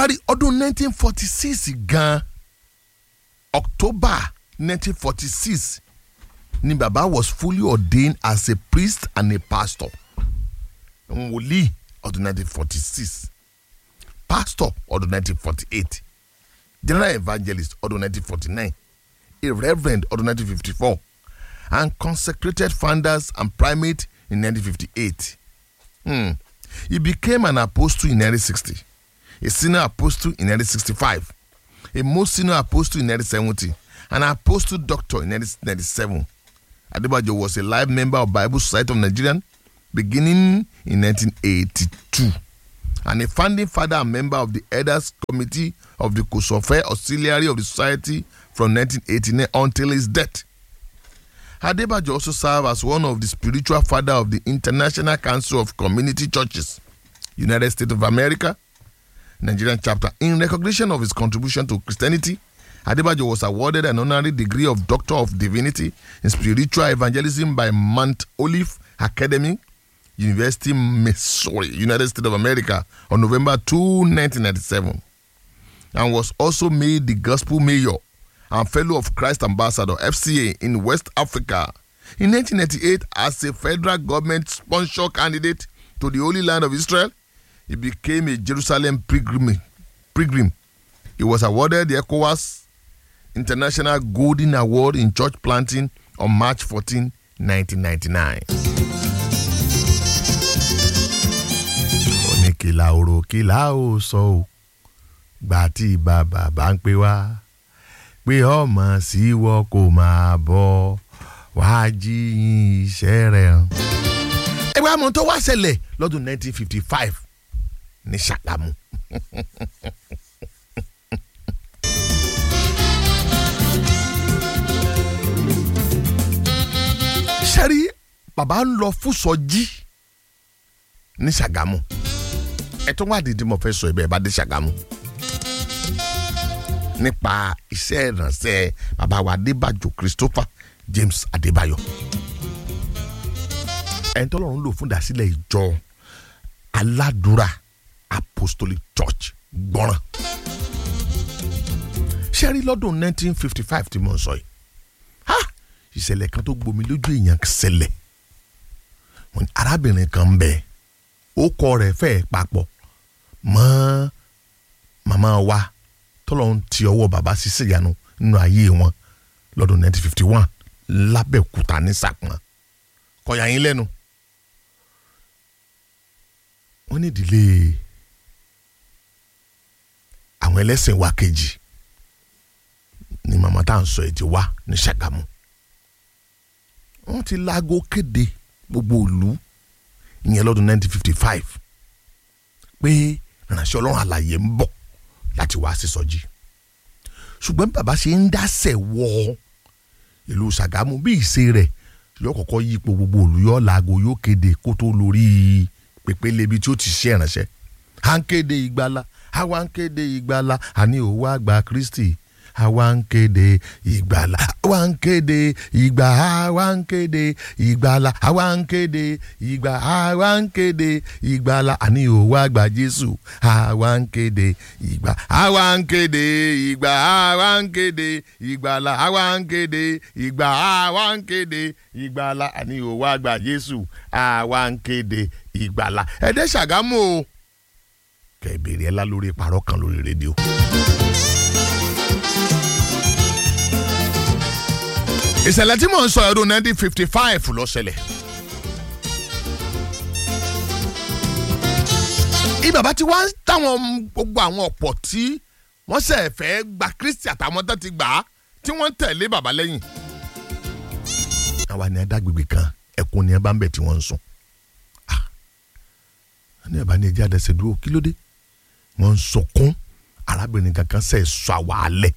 láti ọdún 1946 gan October 1946 ni baba was fully ordained as a priest and a pastor wòlíì ọdún 1946 pastor ọdún 1948 general evangelist ọdún 1949 a reverend ọdún 1954 and consecrated founders and primate in 1958. Hmm. He became an apostle in 1960, a senior apostle in 1965, a most senior apostle in 1970, an apostle doctor in 1997. Adebayo was a live member of Bible Society of Nigeria beginning in 1982 and a founding father and member of the Elders Committee of the Kosofe Auxiliary of the Society from 1989 until his death. Adebayo also served as one of the spiritual father of the International Council of Community Churches, United States of America, Nigerian chapter. In recognition of his contribution to Christianity, Adebayo was awarded an honorary degree of Doctor of Divinity in Spiritual Evangelism by Mount Olive Academy, University, Missouri, United States of America, on November 2, 1997, and was also made the Gospel Mayor and Fellow of Christ Ambassador FCA in West Africa. In 1998, as a federal government sponsor candidate to the Holy Land of Israel, he became a Jerusalem pilgrim. pilgrim. He was awarded the ECOWAS International Golden Award in Church Planting on March 14, 1999. oníkìlà òrò kìlà ò sọ ò gbà tí bàbá bá ń pè wá pé ọmọ síwọ kò máa bọ̀ wàá jí iṣẹ́ rẹ̀ hàn. ẹgbẹ́ àmọ́ tó wá ṣẹlẹ̀ lọ́dún 1955 ní Ṣàgámù. sẹ́rí bàbá ń lọ fún sọjí ní Ṣàgámù ẹ tó wá dídí mo fẹ́ sọ ibẹ̀ bá dé Ṣàgámù nípa iṣẹ́ ìrànṣẹ́ bàbá wa Adébájò Christopher James Adébáyọ̀ ẹni tó lọ́run lò fún ìdásílẹ̀ ìjọ aládùúrà Apostolic Church gbọ́ràn ṣẹ́rí lọ́dún 1955 tí mo ń sọ yìí ha ìṣẹ̀lẹ̀ kan tó gbomi lójú èèyàn ṣẹlẹ̀ wọ́n ní arábìnrin kan ń bẹ ó kọ rẹ̀ fẹ́ẹ́ papọ̀ mọ́ màmá wa tọ́lọ́run ti ọwọ́ bàbá ṣiṣẹ́ ìyanu nínú ayé wọn lọ́dún 1951 lábẹ́òkúta ní sàpọ̀n kọ̀yà yín lẹ́nu wọ́n ní ìdílé àwọn ẹlẹ́sìn wa kejì ni màmá tá à ń sọ èdè wa ní Ṣàgámù wọ́n ti láago kéde gbogbo ìlú ìyẹn lọ́dún 1955 pé ìránṣẹ́ ọlọ́run àlàyé ń bọ̀ láti wá sí sọjí ṣùgbọ́n bí bàbá ṣe ń dásẹ̀ wọ ìlú Ṣàgámù bí ìṣe rẹ̀ yóò kọ́kọ́ yípo gbogbo ìlú yóò laago yóò kéde kó tó lórí pèpéle ibi tí ó ti ṣe ìránṣẹ́ à ń kéde ìgbàlà àwa ń kéde ìgbàlà àní òwò àgbà Kristi àwa ń kéde ìgbàlà àwa ń kéde ìgbà àwa ń kéde ìgbàlà àwa ń kéde ìgbà àwa ń kéde ìgbàlà àní òwò àgbà Jésù àwa ń kéde ìgbà àwa ń kéde ìgbà àwa ń kéde ìgbàlà àwa ń kéde ìgbà àwa ń kéde ìgbàlà àní òwò àgbà Jésù àwa ń kéde ìgbàlà ẹ̀dẹ́ Ṣàgámù o kẹ̀ bèrè ẹ̀ lá lórí ìpàrọ̀ kan lórí rédíò. ìṣẹ̀lẹ̀ tí mò ń sọ ọdún 1955 ló ṣẹlẹ̀. ibàbá tí wọ́n táwọn gbogbo àwọn ọ̀pọ̀ tí wọ́n ṣe fẹ́ gba Kristi àtàwọn tó ti gbà á tí wọ́n tẹ̀lé bàbá lẹ́yìn. àwa ni adágbègbè kan ẹkùn ni ẹ bá ń bẹ̀ tí wọ́n ń sùn. ní ẹ̀ bá ní ẹjẹ́ àdẹ́sẹ̀ dúró kí ló dé wọ́n ń sọkún arábìnrin kankan ṣe sọ àwa alẹ́.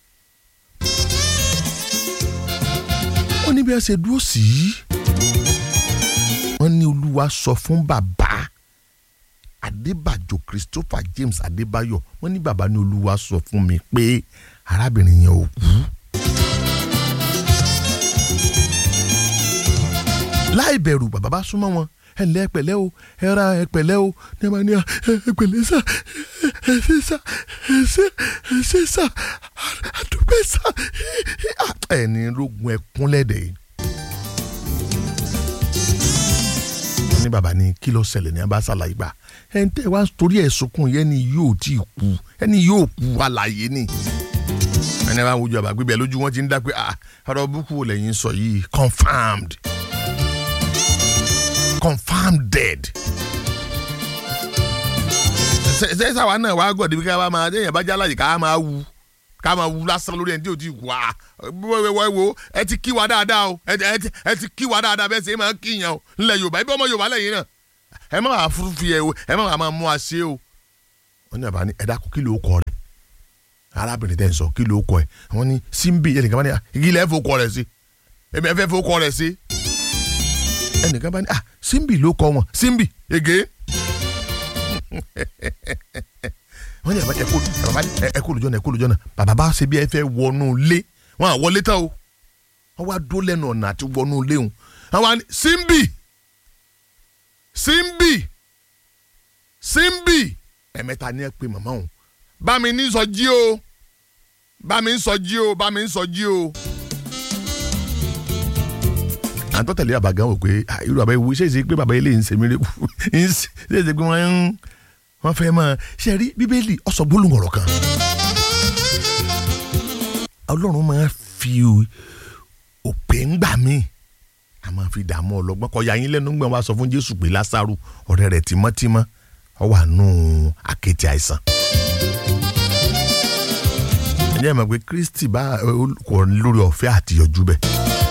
wọ́n ní bí wọ́n ṣe dúró sí i wọ́n ní olúwa sọ fún bàbá adébàjò christopher james adébáyọ̀ wọ́n ní bàbá ní olúwa sọ fún mi pé arábìnrin yẹn ò kú. láì bẹ̀rù bàbá bá súnmọ́ wọn ẹ ǹlẹ́ ẹ pẹ̀lẹ́ o ẹ ra ẹ pẹ̀lẹ́ o ní ẹ máa ní ẹ pẹ̀lẹ́ sà ẹ ṣe sá ẹ ṣe ẹ ṣe sá àdúpẹ́ sá ẹni rogun ẹkún lẹ́dẹ̀ yìí. ní bàbá ní kí ló ṣẹlẹ̀ ní abá ṣàlàyé gbà ẹ̀ ń tẹ́ wá torí ẹ̀ sunkún yẹn ni yóò tí ì kú ẹni yóò kú àlàyé ni ẹni bá wojú àbá gbígbẹ lójú wọn ti ń dá pé ah ọ̀rọ̀ búkú wo lẹ́yìn sọ yìí confirmed confirmed dead ṣe ṣàwa náà wàá gọ̀dí bí ká bá máa ẹ̀yìn bá jálàyè ká máa wu ká máa wu lásán lórí ẹni tí ò tí ì kú ah wọ́n wo ẹ ti kí wa dáadáa o ẹ ti kí wa dáadáa bẹ́ẹ̀ ṣe máa ń kíyàn o ńlẹ̀ yorùbá ibi ọmọ yorùbá lẹ́yìn náà ẹ má wàá fúru fi ẹ o ẹ má wàá máa mú wa ṣe o wọ́n ní àbá ní ẹ dákun kí ló kọ rẹ̀ arábìnrin tẹ́ ń sọ kí ló kọ ẹ̀ wọ́n ní símbì ẹnìkan bá ní igi ilẹ̀ fowó kọ rẹ̀ sí èmi ẹ fẹ́ fowó kọ rẹ̀ sí ẹnìkan bá ní ah símbì ló kọ wọn símbì ege wọ́n ní ẹ̀kú ẹ̀kú lójọ́ náà ẹ̀kú lójọ́ náà bàbá bá ṣe bí ẹ fẹ́ wọnú ilé wọ́n à wọlé tán o wọ́n wá dó lẹ́nu ọ̀nà àti wọnú ilé wọn wọ́n wá ní símbì símbì símbì ẹ̀mẹ́ta ni ẹ pé màmá òun bá mi ní sọ jí o bá mi ń sọ jí o bá mi ń sọ jí o. àtọ́ tẹ̀lé bàbá gan wò pé irú bàbá ewu ṣé èsì pé bàbá ilé ń sèmi rẹ́kù ṣé èsì pé wọ́n ń wọ́n fẹ́ mọ́ ṣe rí bíbélì ọ̀sọ̀ gbólóhùn ọ̀rọ̀ kan. ọlọ́run máa fi òpè ń gbà mí a máa fi dààmú ọlọ́gbọ́n kọ́ ya yín lẹ́nu gbọ́n wá sọ fún jésù pé lásàrù ọ̀rẹ́ rẹ̀ tímọ́tímọ́ ọ wà nù àkẹ́tì àìsàn ǹjẹ́ ẹ mọ̀ pé kristi bá kò lórí ọ̀fẹ́ àtìyànjú bẹ́ẹ̀.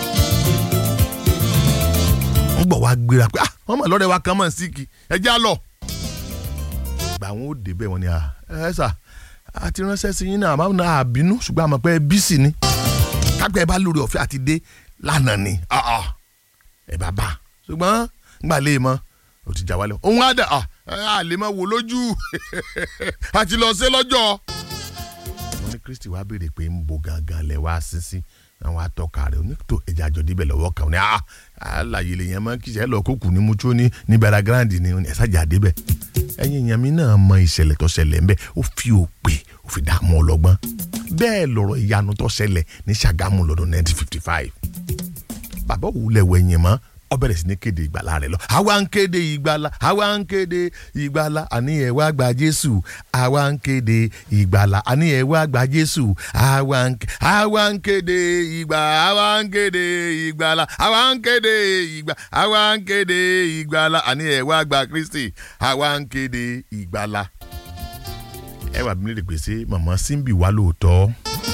ń gbọ̀ wá gbéra pé ah wọ́n mọ̀ lọ́rẹ́ wa kan mọ̀ síkì ẹ já lọ. ìgbà wọn ò dé bẹ́ẹ̀ wọ́n ní ẹ sà àti ránṣẹ́ sí yín náà àmọ́ náà àbínú ṣùgbọ́n àmọ́ pé bísí ni kápẹ́ ẹ bá lórí ọ̀fẹ́ àti dé lánàá ni ẹ bá bá ṣùgbọ́n ngbà lè mọ́ o ti jà wálé òun á dà á lè máa wò lójú àti lọ sí lọ́jọ́ ní kristi wá béèrè pé ń bo gangan lẹ wá sísí àwọn atọ́ka rẹ̀ onítò ẹ̀jẹ̀ àjọ níbẹ̀ lọ́wọ́ kan ní àlàyé lè yẹn mọ́ kí ìṣẹ́ lọ kókù ní mucho ní ní bẹ̀rẹ̀ grand ní ẹ̀sàjà débẹ̀ ẹ̀yin èèyàn mi náà mọ ìṣẹ̀lẹ̀ tó ṣẹlẹ̀ ńbẹ̀ ó fi òpè ó fi dààmú ọlọ́gbọ́n bẹ́ẹ̀ lọ̀rọ̀ ìyanu tó ṣẹlẹ̀ ní Ṣàgámù lọ́dún 1955 bàbá òwúlẹ̀ wẹ̀yìn mọ́ ó bẹ̀rẹ̀ sí ní kéde ìgbàlá rẹ̀ lọ. àwa ń kéde ìgbàlá àwa ń kéde ìgbàlá àní ẹ̀ wá gba jésù àwa ń kéde ìgbàlá àní ẹ̀ wá gba jésù àwa ń àwa ń kéde ìgbà àwa ń kéde ìgbàlá àwa ń kéde ìgbà àwa ń kéde ìgbàlá àní ẹ̀ wá gba kristi àwa ń kéde ìgbàlá. ẹ wà bí mi lè pèsè màmá símbì wá lóòótọ́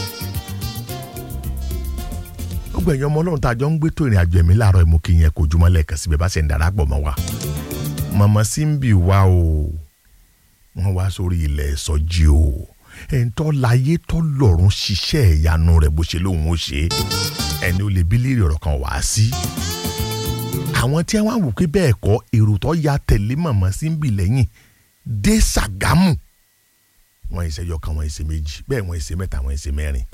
gbogbo ẹ̀yin ọmọ ọlọ́run tá a jọ ń gbé tó ìrìn àjò ẹ̀mí láàárọ̀ ìmú kí yẹn kò jùmọ̀ lẹ́ẹ̀kan síbẹ̀ bá ṣe ń darapọ̀ mọ́ wa. màmá símbì wá o wọ́n wá sórí ilẹ̀ ìsọjí o ẹ̀ńtọ́ láyé tọ́ lọ́rùn ṣiṣẹ́ ìyanu rẹ̀ bó ṣe lóun ó ṣe ẹni ó lè bí léèrè ọ̀rọ̀ kan wá sí. àwọn tí wọ́n á wò pé bẹ́ẹ̀ kọ́ èrò tó ya tẹ̀lé màmá símbì lẹ́yìn dé Ṣàgámù wọ́n ìṣẹ́yọ kan wọ́n ìṣe méjì bẹ́ẹ̀ wọ́n ìṣe mẹ́ta wọ́n ìṣe mẹ́rin.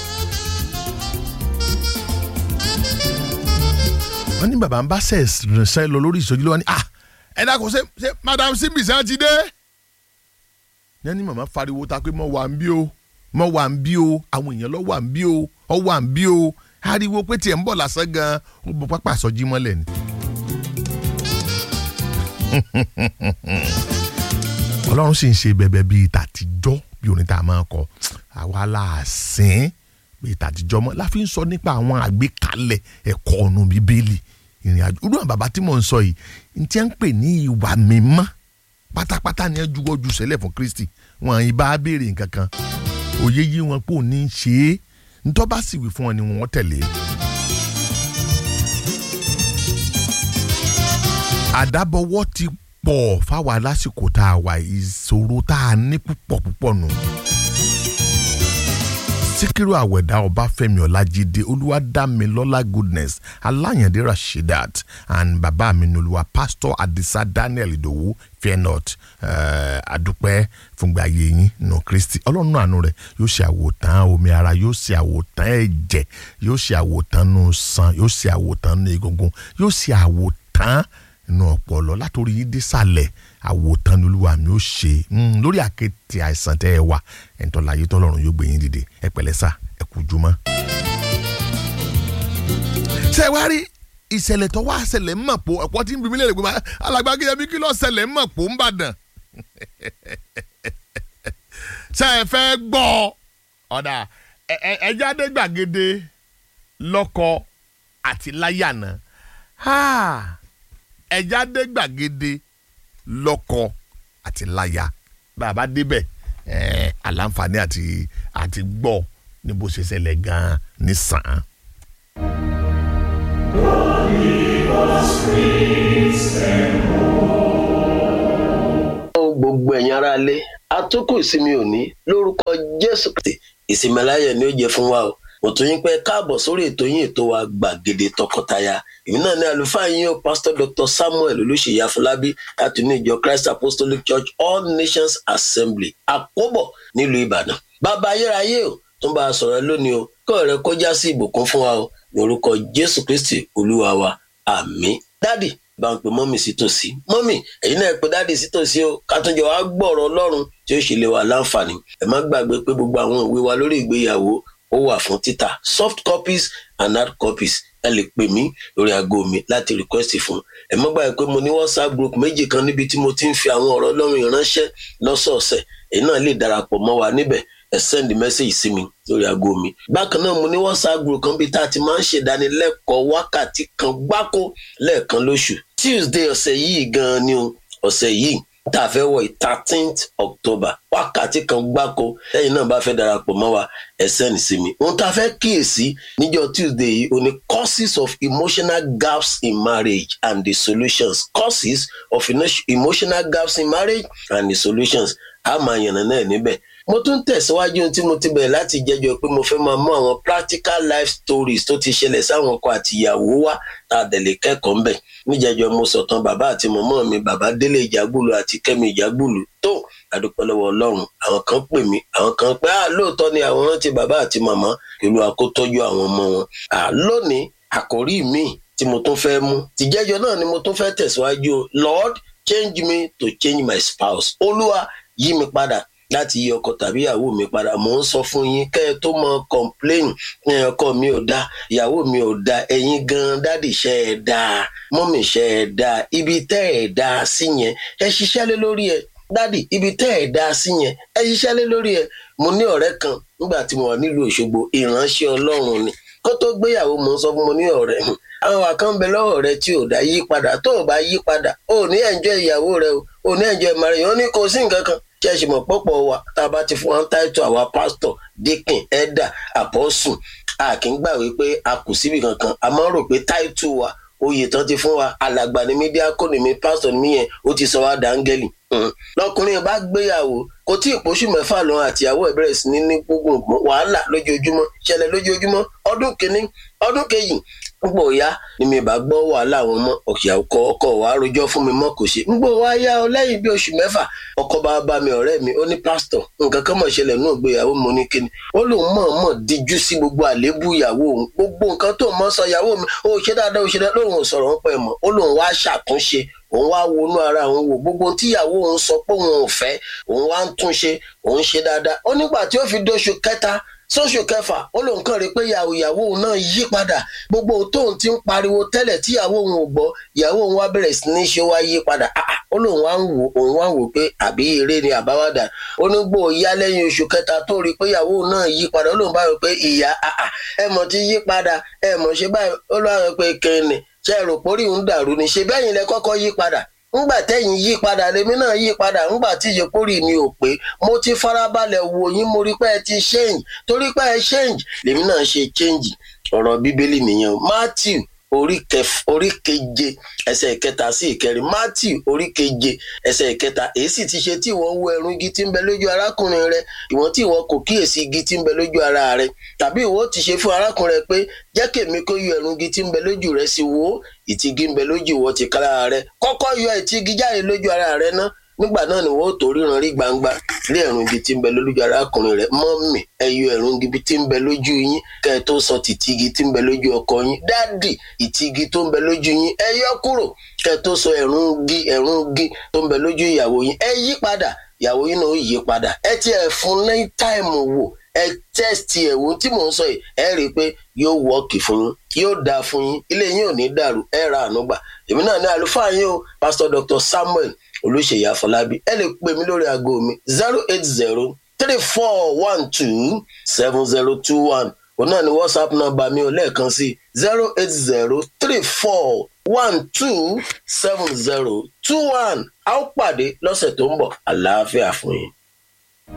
wọ́n ní bàbá ń bá sẹ̀ ránṣẹ́ lọ lórí ìsọjí lọ́wọ́ ni ah ẹ dákun ṣe ṣe madam simbi ṣe ti dé. yẹn ní màmá fariwo ta pé mo wà ń bí o mo wà ń bí o àwọn èèyàn lọ wà ń bí o ọ wà ń bí o ariwo pé tiẹ̀ ń bọ̀ lásán gan ó bọ pápá àsọjí mọ́lẹ̀ ni. ọlọ́run sì ń ṣe bẹ̀bẹ̀ bíi tàtijọ́ bí orin tá a máa kọ àwa láàsín bíi tàtijọ́ mọ́ la fi ń sọ nípa àwọn àgbékalẹ̀ ẹ̀kọ́ ọ̀nù bíbélì ìrìn àjò irú àwọn bàbá tí mò ń sọ yìí n tí ń pè ní ìwà mímọ́ pátápátá ni ẹ juwọ́ ju sẹ́lẹ̀ fún Kristi wọn yìí bá béèrè nǹkan kan òye yí wọn pé òní ń ṣe é ntọ́ bá sì wí fún wọn ni wọ́n tẹ̀lé. àdábọ̀wọ́ ti pọ̀ fáwa lásìkò tá a wà ìṣòro tá a ní púpọ̀ púpọ̀ nù. síkírù àwẹ̀dá ọbáfẹ́mi ọlájídé olúwadámilọ́lá goodness aláyàndé rasheedat and bàbá mi nolúwa pastor adisa daniel ìdòwú fear not adúpẹ́ fúngbà ayé yín nù kristi ọlọ́run àánú rẹ̀ yóò ṣe àwòtán omi ara yóò ṣe àwòtán ẹ̀jẹ̀ yóò ṣe àwòtán nù san yóò ṣe àwòtán nù egungun yóò ṣe àwòtán inú ọpọlọ látòrí yìí désàlẹ̀ àwòtán ni olúwa mi ó ṣe Mm, lórí àkéte àìsàn tẹ́ ẹ wà ẹ̀ńtọ́ láyé tọ́lọ́run yóò gbé yín dìde ẹ pẹ̀lẹ́ sà ẹ kú jùmọ́. ṣé ẹ wá rí ìṣẹ̀lẹ̀ tó wá ṣẹlẹ̀ ń mọ̀ pò ọ̀pọ̀ tí ń bí mi lè rè pé máa alàgbà Akínyẹmí kí ló ṣẹlẹ̀ ń mọ̀ pò ń bàdàn. ṣé ẹ fẹ́ gbọ́ ọ̀dà ẹ- ẹ- ẹ jáde gbàgede lọ́kọ àti láyànà ẹ jáde gbàgede lọ́kọ àti láyà bàbá débẹ̀ ẹ̀ àlàǹfààní àti àti gbọ́ ní bó ṣe ṣẹlẹ̀ gan-an ní sàn án. gbogbo ẹ̀yin ará ilé atókù ìsinmi òní lórúkọ jésù kristi ìsinmi aláyọ̀ ni ó jẹ́ fún wa o mo tún yín pé káàbọ̀ sórí ètò yín ètò wa gbàgede tọkọtaya èmi náà ní àlùfáà yín o pastor dr samuel olùṣèyí afọlábí láti ní ìjọ christ apostolic church all nations assembly àkóbọ̀ nílùú ìbàdàn bàbá ayérayé o tún bá a sọ̀rọ̀ lónìí o kọ́ rẹ kó já sí ìbùkún fún wa o ní orúkọ jésù kristi olúwa wa àmín dádì bá ń pe mọ́mì sí tòsí mọ́mì ẹ̀yin náà pe dáàdì sí tòsí o ká tún jọ wá gbọ́rọ̀ ọlọ́run tí ó ṣe lè wà láǹfààní ẹ má gbàgbé pé gbogbo àwọn ìwé wa lórí ìgbéyàwó ó wà fún títà soft copies and hard copies ẹ lè pè mí lórí aago mi láti request fún ẹ má gbàgbé pé mo ní whatsapp group méjì kan níbi tí mo ti ń fi àwọn ọ̀rọ̀ ọlọ́run ìránṣẹ́ lọ́sọ̀ọ̀sẹ̀ èyí náà lè darapọ̀ mọ́ wa níbẹ̀ ẹ send message sí mi lórí aago mi bákan náà mo ní whatsapp group kan bíi tá a ti máa ń ṣèdánilẹ́kọ̀ọ́ wákàtí kan gbáko lẹ́ẹ̀kan lóṣù tuesday ọ̀sẹ̀ yìí gan-an ni o ọ̀sẹ̀ yìí tá a fẹ́ wọ̀ thirteenth october wákàtí kan gbáko lẹ́yìn náà bá fẹ́ darapọ̀ mọ́ wa ẹ send sí mi ohun tá a fẹ́ kíyèsí níjọ́ tuesday yìí o ní causes of emotional gaps in marriage and the solutions causes of emo- emotional gaps in marriage and the solutions a máa yànnà náà níbẹ̀ mo tún tẹ̀síwájú ohun tí mo ti bẹ̀rẹ̀ láti jẹjọ pé mo fẹ́ máa mú àwọn practical life stories tó ti ṣẹlẹ̀ sáwọn ọkọ àti ìyàwó wá tá a dẹ̀ lè kẹ́kọ̀ọ́ ń bẹ̀ níjẹjọ mo sọ̀tàn bàbá àti mọ̀mọ́ mi bàbá délé ìjàgbùlù àti kẹ́mi ìjàgbùlù tó àdúpẹ́ lọ́wọ́ ọlọ́run àwọn kan pè mí àwọn kan pé à lóòótọ́ ni àwọn rántí bàbá àti màmá ìlú àkótọ́jú àwọn ọmọ wọn à lónìí àkòrí mi tí mo tún fẹ́ mú tìjẹ́jọ náà ni mo tún fẹ́ tẹ̀síwájú o lord change me to change my spouse olúwa yí mi padà láti yí ọkọ tàbí ìyàwó mi padà mò ń sọ fún yín kẹ́ ẹ tó mọ complain ẹ ọkọ mi ò dáa ìyàwó mi ò dáa ẹ̀yin gan dádì ṣe ẹ dáa mọ́mì ṣe ẹ dáa ibi tẹ́ ẹ dáa sí yẹn ẹ ṣiṣẹ́ lé lórí ẹ dádì ibi tẹ́ ẹ dáa sí yẹn ẹ ṣiṣẹ́ lé lórí ẹ mo ní ọ̀rẹ́ kan nígbà tí mo wà nílùú Òṣogbo ìránṣẹ́ Ọlọ́run ni kó tó gbéyàwó mo ń sọ fún mo ní ọ̀rẹ́ àwọn àkànbẹ lọ́wọ́ rẹ tí ò dá yí padà tó ò bá yí padà ò ní ẹ̀njọ́ ìyàwó rẹ o ò ní ẹ̀njọ́ ìmọ̀ràn yẹn ó ní kò sí nǹkan kan ṣe ṣe mọ̀ pọ̀pọ̀ wa tá a bá ti fún wa ń táìtò àwa pásítọ̀ díkìn ẹ̀dà àpọ́sù a kì í gbà wípé a kù síbi kankan a máa ń rò pé táìtò wa oyè tán ti fún wa alàgbà ni mí díákò ni mí pásítọ̀ ni mí yẹn ó ti sọ wá dáńgẹ́lì lọkùnrin bá gbéyàwó kò tí ì pósù mẹ́fà lọ àtìyàwó ẹ̀ bẹ̀rẹ̀ sí ní ní gbogbo wàhálà lójoojúmọ́ ṣẹlẹ̀ lójoojúmọ́ ọdún kìíní ọdún kejì ńgbò ya ni mi bá gbọ́ wàhálà àwọn ọmọ ọ̀kìyà ọkọ ọkọ wa rojọ́ fún mi mọ́ kò ṣe ńgbò wa yá ọ lẹ́yìn bí oṣù mẹ́fà ọkọ bá bá mi ọ̀rẹ́ mi ó ní pásítọ̀ nǹkan kan mọ̀ ṣẹlẹ̀ náà gbéyàwó mo ní kíni ó lóun mọ̀ọ́mọ̀ díjú sí gbogbo àléébù ìyàwó òun gbogbo nǹkan tó mọ̀ sọ ìyàwó mi ó ṣe dáadáa ó ṣe dáadáa lóun ò sọ̀rọ̀ ń pẹ́ mọ́ ó lóun wá ṣàtúnṣe òun wá wọnú ara òun wò gbogbo tíyàwó òun sọ pé òun ò fẹ́ òun wá ń túnṣe òun ṣe dáadáa ó nígbà tí ó fi dóṣù kẹta sóṣù kẹfà ó lóun kàn rí pé ìyàwó ìyàwó òun náà yí padà gbogbo tóun ti ń pariwo tẹ́lẹ̀ tíyàwó òun ò gbọ́ ìyàwó òun wá bẹ̀rẹ̀ sí ní ṣe wá yí padà ó lóun wá ń wò òun wá ń wò pé àbí eré ni àbáwádà ó ní gbò yá lẹ́yìn oṣù kẹta tó rí pé ìyàwó òun náà yí padà ó lóun bá rò pé ìyá ẹ mọ̀ ti yí padà ẹ mọ̀ ṣe báyìí ó lọ́wọ́ pé kẹ́ni ṣe rò pórí ń dàrú ni ṣe bẹ́yìn lẹ kọ́kọ́ yí padà ńgbà tẹ́yìn yí padà lèmi náà yí padà ńgbà tí ìyẹ́pórì mi ò pé mo ti farabalẹ̀ wò yín mo rí pé ẹ ti change torí pé ẹ change lèmi náà ṣe change ọ̀rọ̀ bíbélì nìyẹn Matthew orí kẹf orí keje ẹsẹ̀ ìkẹta sí ìkẹrin Matthew orí keje ẹsẹ̀ ìkẹta èyí sì ti ṣe tí ìwọ wo ẹ̀rù igi tí ń bẹ lójú arákùnrin rẹ ìwọ̀n tí ìwọ kò kíyèsí igi tí ń bẹ lójú ara rẹ tàbí ìwọ ti ṣe fún arákùnrin rẹ pé jẹ́ kèmi kó yọ ẹ̀rù igi tí ń bẹ lójú rẹ sí wo ìtìgí ń bẹ lójú ìwọ ti ká lára rẹ kọ́kọ́ yọ ìtìgí jáde lójú ara rẹ ná nígbà náà ni wọ́n ó tó ríran rí gbangba lé ẹ̀rùn ibi tí ń bẹ lójú arákùnrin rẹ̀ mọ́mì ẹyọ ẹ̀rùn ibi tí ń bẹ lójú yín kẹ́ ẹ tó sọ tìtìgì tí ń bẹ lójú ọkọ yín dáàdì ìtìgì tó ń bẹ lójú yín ẹ yọ kúrò kẹ́ ẹ tó sọ ẹ̀rùn gi ẹ̀rùn gi tó ń bẹ lójú ìyàwó yín ẹ yí padà ìyàwó yín náà ó yí padà ẹ ti ẹ̀ fún ní táìmù wò ẹ tẹ́sítì ẹ̀wò tí mò ń sọ yìí ẹ rí i pé yóò wọ́ọ̀kì fún yín yóò dáa fún yín ilé yín ò ní dàrú ẹ ra àánú gbà èmi náà ní àlùfáà yín o pásítọ̀ dr samuel olùṣèyí àfọlábí ẹ lè pè mí lórí aago mi zero eight zero three four one two seven zero two one òun náà ni whatsapp nọ́mbà mi ò lẹ́ẹ̀kan sí zero eight zero three four one two seven zero two one a ó pàdé lọ́sẹ̀ tó ń bọ̀ àlàáfíà fún yín.